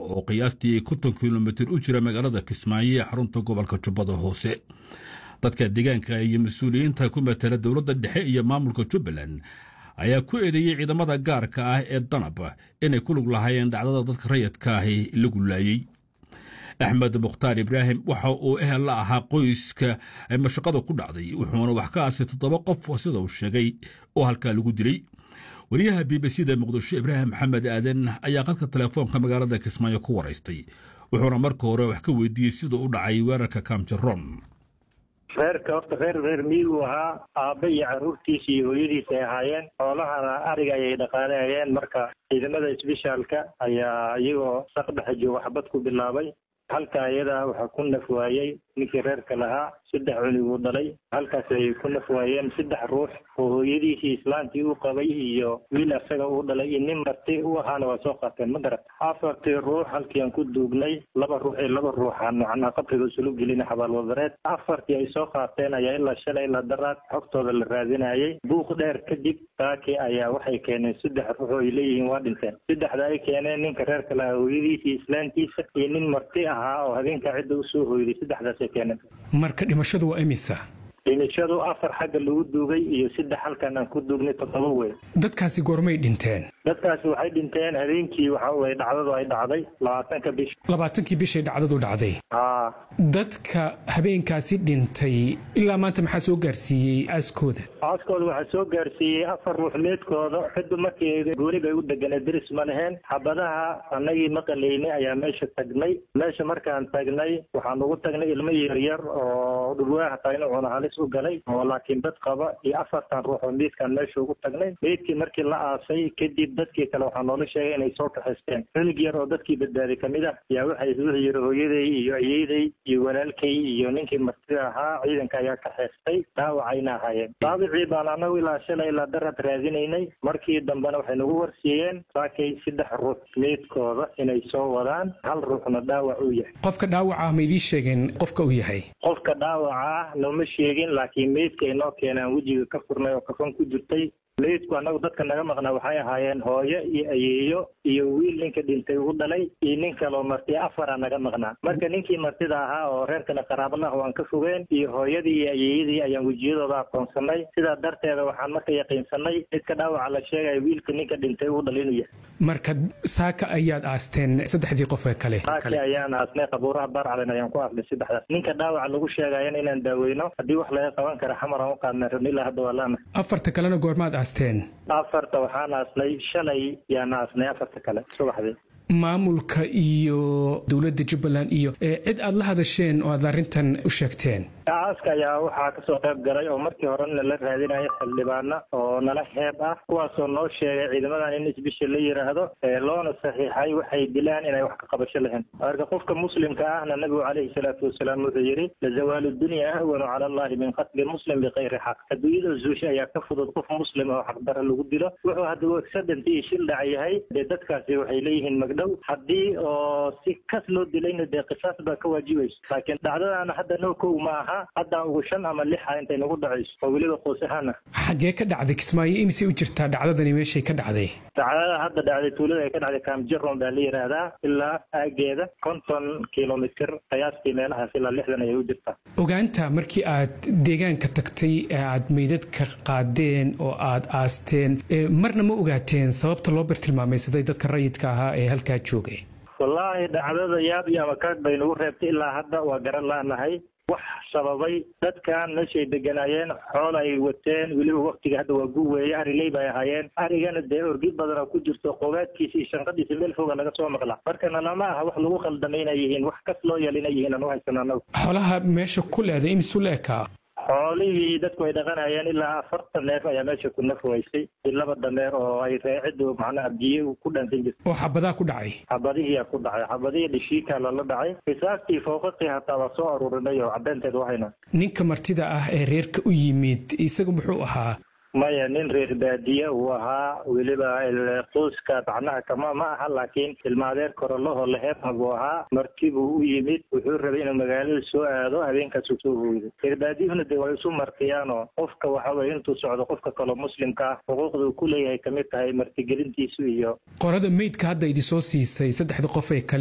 oo qiyaastii konton kilomitir u jira magaalada kismaayo ee xarunta gobolka jubbada hoose dadka deegaanka iyo mas-uuliyiinta ku matala dowladda dhexe iyo maamulka jubbaland ayaa ku eedeeyey ciidamada gaarka ah ee danab inay ku lug lahaayeen dhacdada dadka rayadka ahi lagu laayey axmed mukhtaar ibraahim waxa uu ehel la ahaa qoyska ay mashaqada ku dhacday wuxuuna wax ka aasay toddoba qof sida uu sheegay oo halkaa lagu dilay wariyaha b b c da muqdisho ibraahim maxamed aadan ayaa qadka telefoonka magaalada kismaayo ku waraystay wuxuuna marka hore wax ka weydiiyey siduu u dhacay weerarka kamjaron reerka horta reer reer miyigu ahaa aabba iyo carruurtiisa iyo hooyadiisa ay ahaayeen xoolahana ariga ayay dhaqaanayeen marka ciidamada isbishaalka ayaa iyagoo saqdhexa jooga xabad ku bilaabay halka iyadaa waxaa ku naf waayey ninkii reerka lahaa saddex cuniguu dhalay halkaas ay ku naf waayeen saddex ruux oo hooyadiisii islaantii u qabay iyo wiil asaga uu dhalay iyo nin marti u ahaana waa soo qaateen ma garat afartii ruux halkii aan ku duugnay laba ruux iyo laba ruuxaan macnaha qabriga isulu gelina xabaalwadareed afartii ay soo qaateen ayaa ilaa shalay ilaa daraad xogtooda la raadinayay buuq dheer kadib saakii ayaa waxay keeneen saddex ruux oo ay leeyihiin waa dhinteen saddexda ay keeneen ninka reerka lahaa hooyadiisii islaantiisa iyo nin marti ahaa oo habeenka cidda usoo hooyday saddexdaasay keeneen marka dhimashadu waa imisa dhimashadu afar xagga lagu duugay iyo saddex halkan aan ku duugnay toddoba wey dadkaasi goormay dhinteen dadkaasi waxay dhinteen habeenkii waxa weye dhacdadu ay dhacday labaatanka bish labaatankii bishay dhacdadu dhacday haa dadka habeenkaasi dhintay ilaa maanta maxaa soo gaarsiiyey aaskooda aaskooda waxaa soo gaarsiiyey afar ruux meedkooda ciddu markii gooni bay u deganay deris ma laheen xabadaha annagii maqalaynay ayaa meesha tagnay meesha markaan tagnay waxaan ugu tagnay ilmo yaryar oo dhulwaa hataa inuu cuno halis u galay oo laakiin dad qaba iyo afartan ruux oo meydkaan meesha ugu tagnay meydkii markii la aasay kadib dadkii kale waxaa noola sheegay inay soo kaxaysteen cunug yar oo dadkii badbaaday kamid ah yaa waxay wuxuu yidhi hooyaday iyo ayeeday iyo walaalkay iyo ninkii martida ahaa ciidanka ayaa kaxaystay dhaawacayna ahaayeen dhaawicii baan anagu ilaa shalay ilaa darad raadinaynay markii dambena waxay nagu warsiiyeen saakay saddex ruux meydkooda inay soo wadaan hal ruuxna dhaawac uu yahay qofka dhaawaca ah ma idiin sheegeen qofka uu yahay qofka dhaawaca ah nooma sheegin laakiin meydka ay noo keenaan wejiga ka furnay oo kafan ku jirtay meydku annagu dadka naga maqnaa waxay ahaayeen hooyo iyo ayeeyo iyo wiil ninka dhintay u dhalay iyo nin kaloo marti afara naga maqnaa marka ninkii martida ahaa oo reerkana qaraabalaha waan ka fogeen iyo hooyadii iyo ayeeyadii ayaan wejiyadooda aqoonsanay sidaa darteeda waxaan marka yaqiinsanay midka dhaawaca la sheegaya wiilka ninka dhintay u dhalay inuu yahay marka saaka ayaad aasteen saddexdii qof ee kale saaki ayaan aasnay qabuuraha baarcalen ayaan ku aasnay saddexdaas ninka dhaawaca lagu sheegayana inaan daaweyno haddii wax laga qaban kara xamar aan u qaadnay rabni ilaa hadda waa laana afarta kalena goormaad aasteen afarta waxaan aasnay shalay yaan aasnay afarta kale subaxdii maamulka iyo dowladda jubbaland iyo cid aad la hadasheen oo aad arrintan u sheegteen aaska ayaa waxaa kasoo qayb galay oo markii hore nala raadinaya xildhibaana oo nala heeb ah kuwaasoo noo sheegay ciidamadan in isbisha la yiraahdo loona saxiixay waxay dilaan inay wax ka qabasho lahayn marka qofka muslimka ahna nabigu calayhi salaatu wasalaam wuxuu yidhi lazawaalu dunya ahwanu cala allahi min qatli muslim bikayri xaq adduunyada zuusha ayaa ka fudud qof muslim oo xaqdara lagu dilo wuxuu hadduu accident iyo shil dhac yahay dee dadkaasi waxay leeyihiin magdhow haddii oo si kas loo dilayna dee qisaas baa ka waajibayso laakiin dhacdadaana hadda noo kow ma aha hadda ugu shan ama lixa intay nagu dhacayso oo weliba qoys ahaana xaggee ka dhacday kismaayo imisay u jirtaa dhacdadani meeshay ka dhacday dhacdada hadda dhacday tuulada ay ka dhacday kaamjaron baa la yidhaahdaa ilaa aageeda konton kilomitr qiyaastii meelahaas ilaa lixdan ayay u jirtaa ogaanta markii aad deegaanka tagtay ee aad meydadka qaadeen oo aad aasteen marna ma ogaateen sababta loo bartilmaamaysaday dadka rayidka ahaa ee halkaa joogay wallaahi dhacdada yaab iyo amakaag bay nagu reebtay ilaa hadda waa garan laanahay wax sababay dadkan meeshay deganaayeen xool ay wateen weliba waktiga hadda waa gu weeye ariley bay ahaayeen arigana dee orgi badanoo ku jirto qobaadkiisa iyo shanqadiisa meel foga laga soo maqla markana lama aha wax lagu khaldamay inay yihiin wax kas loo yeel inay yihiin aan u haysano anagu xoolaha meesha ku leeday imisu la ekaa xoolihii dadku ay dhaqanayeen ilaa afartan neef ayaa meesha ku nafwaysay i laba dameer oo ay reeciddu macnaha biyo ku dhansan jirta oo xabadaa ku dhacay xabadihiyaa ku dhacay xabadihii dhishiikaa lala dhacay qisaastii fooqaqii hataa waa soo aruurinay oo caddeynteed wahayna ninka martida ah ee reerka u yimid isaga muxuu ahaa maya nin reer baadiye uu ahaa weliba qoyska macnaha kama ma aha laakiin ilmaadeer korolaho laheebha buu ahaa marti buu u yimid wuxuu rabay inuu magaalada soo aado habeenkaasuu soo hooyday reer baadiyuhuna dee way isu martiyaanoo qofka waxa weye intuu socdo qofka kaloo muslimka ah xuquuqda uu ku leeyahay kamid tahay martigelintiisu iyo qorada meydka hadda idisoo siisay saddexda qof ee kale